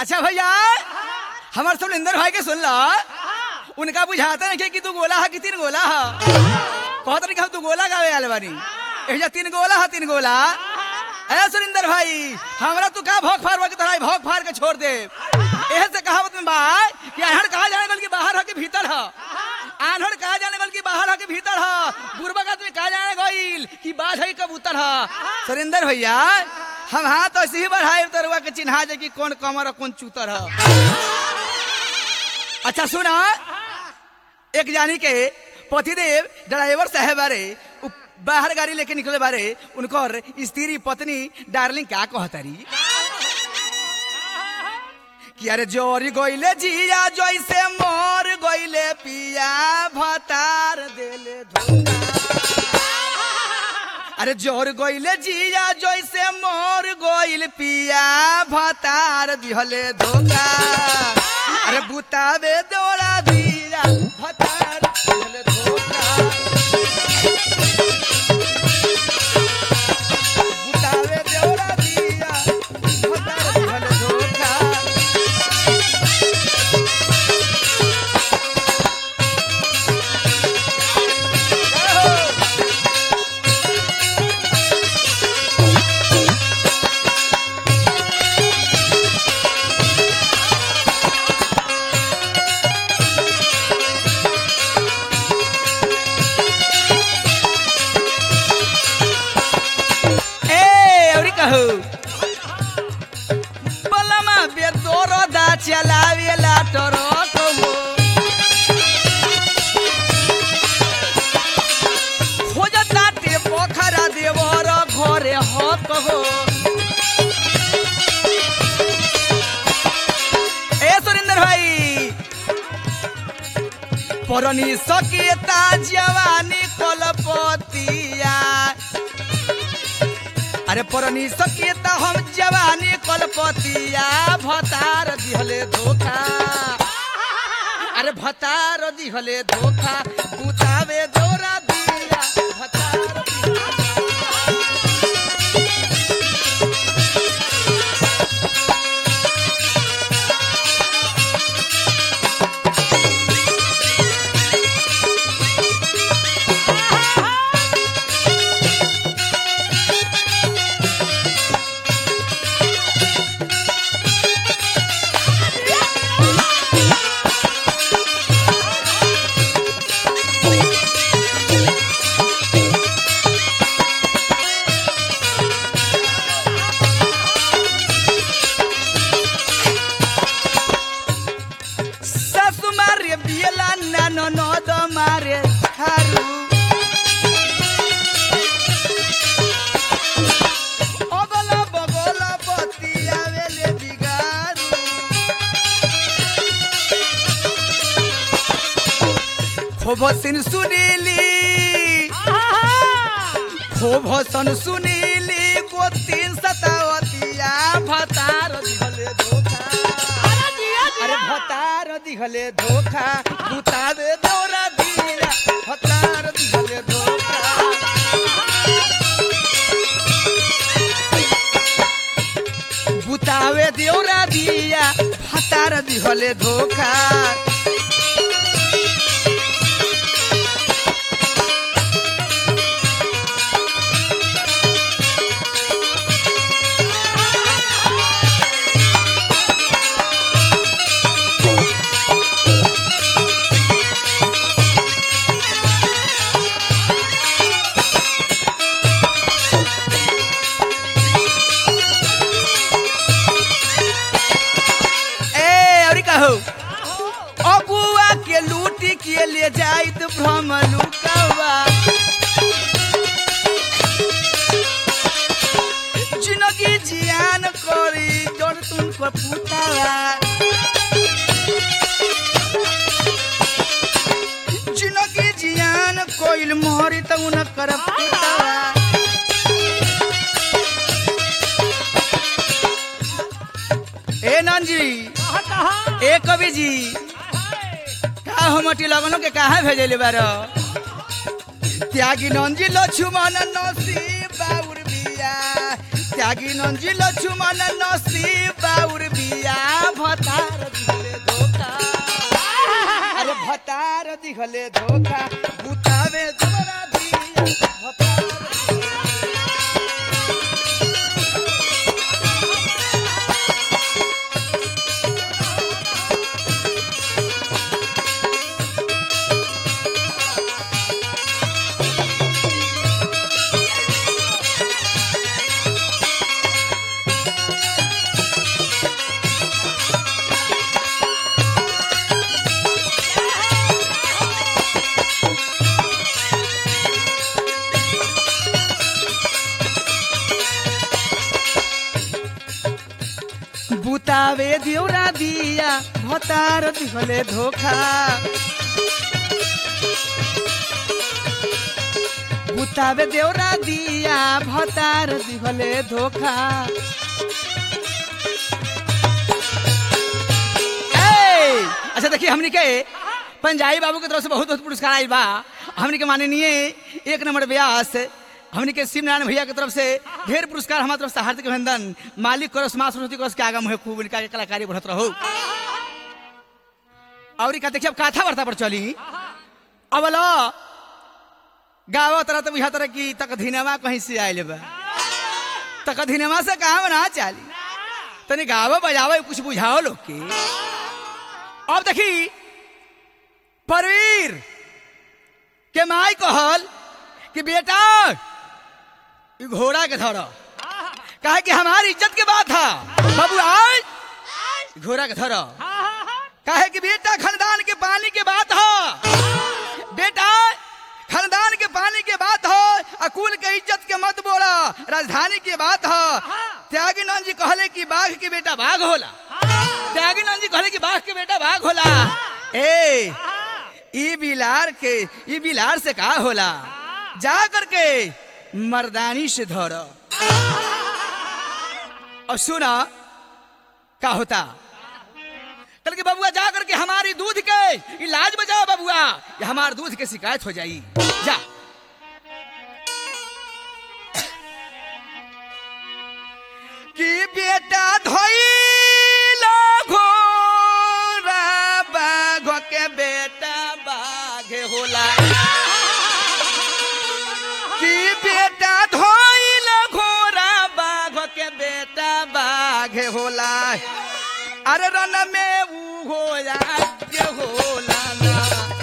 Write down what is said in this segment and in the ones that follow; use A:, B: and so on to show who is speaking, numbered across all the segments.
A: अच्छा भैया हमार सब इंदर भाई के सुन ला उनका बुझाता नहीं कि तू गोला है कि तीन गोला है कहत नहीं कि हम तू गोला गावे आले बानी एजा तीन गोला है तीन गोला ए सुरिंदर भाई हमरा तू का भोग फार के तोरा भोग फार के छोड़ दे एहे से कहावत में बा कि अनहड़ कहा जाने बल्कि बाहर है कि भीतर है आन्हड़ कहा जाने बल्कि बाहर है कि भीतर है बुरबक आदमी कहा जाने गइल कि बाज है कबूतर है सुरिंदर भैया हम हाथ ऐसे ही बढ़ाए तरुआ के चिन्हा जे कि कौन कमर और कौन चूतर है अच्छा सुना एक जानी के पतिदेव ड्राइवर साहब बारे उ बाहर गाड़ी लेके निकले बारे उनकर स्त्री पत्नी डार्लिंग क्या कहतारी कि अरे जोरी गइले जिया जैसे मोर गइले पिया भतार देले धोखा अरे जोर गइले जिया जैसे मोर गइल पिया भतार दिहले धोखा अरे बुतावे दौड़ा दिया भतार दिहले धोखा बुतावे दौड़ा दिया भतार दिहले धोखा ए औरी कहू बलमा बेदोरो दा चलावेला टरक हो खोजता टे पोखरा देवर घरे हक हो ए सुरेंद्र भाई परनी सकेता जवानी कलपतिया अरे परनी सकेता हम जवानी कलपतिया भतार दिहले धोखा अरे भतार दिहले धोखा बुतावे दौरा दिया भतार दिहले सासु मारे बियला नानो नद मारे थारू अगला बगला बतिया वेले बिगारू खूब सिन सुनीली खूब सन सुनीली को तीन सतावतिया भतार दिहले धोखा अरे भतार दिहले धोखा बुतावे दौरा दिया भतार दिहले धोखा बुतावे दौरा दिया भतार दिहले धोखा ए और कहू अगुआ के लूटी के ले जाइत भ्रम लुकावा जिनगी जियान करी जन तुमको पुतावा जिनगी जियान कोइल मोहरी त उनकर पुतावा ए नंजी ए कवि जी का हमटी लगनो के कहा भेजले बार त्यागी नंजी लक्ष्मण नसीब बाउर बिया त्यागी नंजी लक्ष्मण नसीब बाउर बिया दिहले धोखा बुतावे देवरा दिया भतार बुतावे देवरा दिया भतार दिहले धोखा बुतावे देवरा दिया भतार दिहले धोखा ए, अच्छा देखिए हमनी के पंजाबी बाबू के तरफ से बहुत बहुत पुरस्कार आयल बा हमनी के माननीय एक नंबर व्यास हमनी के शिव नारायण भैया के तरफ से ढेर पुरस्कार हमारे तरफ से हार्दिक अभिनंदन मालिक करस माँ सरस्वती करस के आगम है खूब इनका के कलाकारी बढ़त रहो और का देखिए अब कथा वार्ता पर चली अब लो गाँव तरह तो बुझा तरह की तक धीनमा कहीं से आयल बा तक धीनमा से कहा ना चाली तनी गावो बजावो कुछ बुझाओ लोग के अब देखी परवीर के माई कहल कि बेटा ई घोड़ा के धरो कहे कि हमारी इज्जत के बात है बाबू आज घोड़ा के धरो कहे कि बेटा खानदान के पानी के बात है बेटा खानदान के पानी के बात हो अकुल के इज्जत के मत बोला राजधानी की बात हो त्यागीनंद जी कहले कि बाघ के बेटा बाघ होला त्यागीनंद जी कहले कि बाघ के बेटा बाघ होला ए ई बिलार के ई बिलार से का होला जा करके मर्दानी से धर और सुना का होता कल के बबुआ जा करके हमारी दूध के इलाज बजाओ बबुआ ये हमारे दूध के शिकायत हो जाई जा कि बेटा धोइला घोड़ा बाघ के बेटा बाघ होला कि बेटा धोइला घोड़ा बाघ के बेटा बाघ होला अरे रन में ऊ होला जे होला ना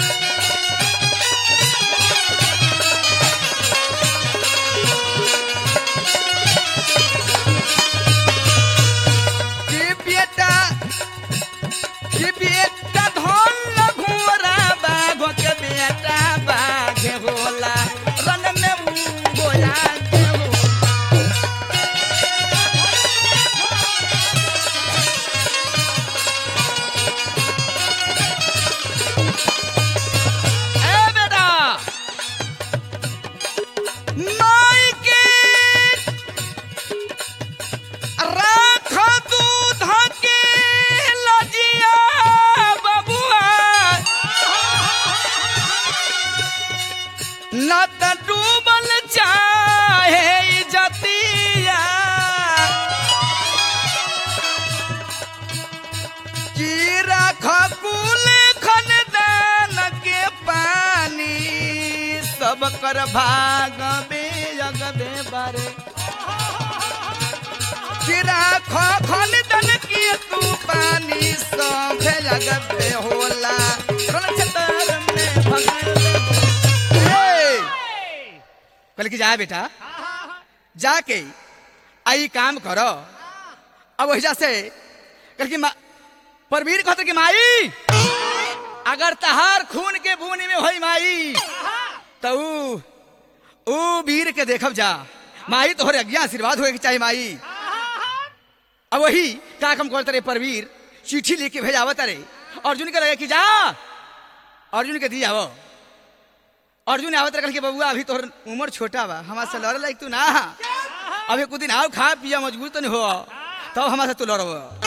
A: कि बेटा कि बेटा धोल घोड़ा बाघ के बेटा बाघ होला रन में ऊ होला जे होला ए बेटा माई के राख दूध के लजिया बबुआ न त डूबल चाहे जतिया की राख कुल खनदान के पानी सब कर भाग बेजग बे बारे की राख खनदान की तू पानी सब जग पे होला रण क्षेत्र में भगल ए! कल की जा बेटा जाके आई काम करो अब वही से कल की मा- परवीर कहते कि माई अगर तहार खून के बूनी में होई माई तो ऊ ऊ वीर के देखब जा माई तोहरे अज्ञा आशीर्वाद होए के चाहिए माई अब वही का कम करते रे परवीर चिट्ठी लेके भेजावत रे अर्जुन के लगे कि जा अर्जुन के दी आवो अर्जुन आवत रखल के बबुआ अभी तोहर उम्र छोटा बा हमारे से लड़ लायक तू ना हा। अभी कुछ दिन आओ खा पिया मजबूर तो नहीं हो तब हमारे से तू लड़ब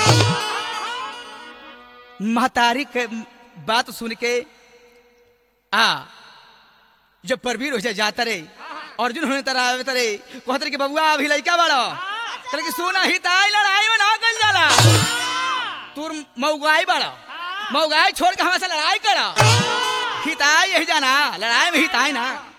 A: महतारी के बात सुन के आ जब परवीर हो जाए जाता रे अर्जुन होने तरह आवे तरे कहते रे कि बबुआ अभी लड़का बड़ा तरे कि सुना ही ताई लड़ाई में ना कल जाला तू मऊगाई बड़ा मऊगाई छोड़ के हमारे से लड़ाई करा हिताई यही जाना लड़ाई में हिताई ना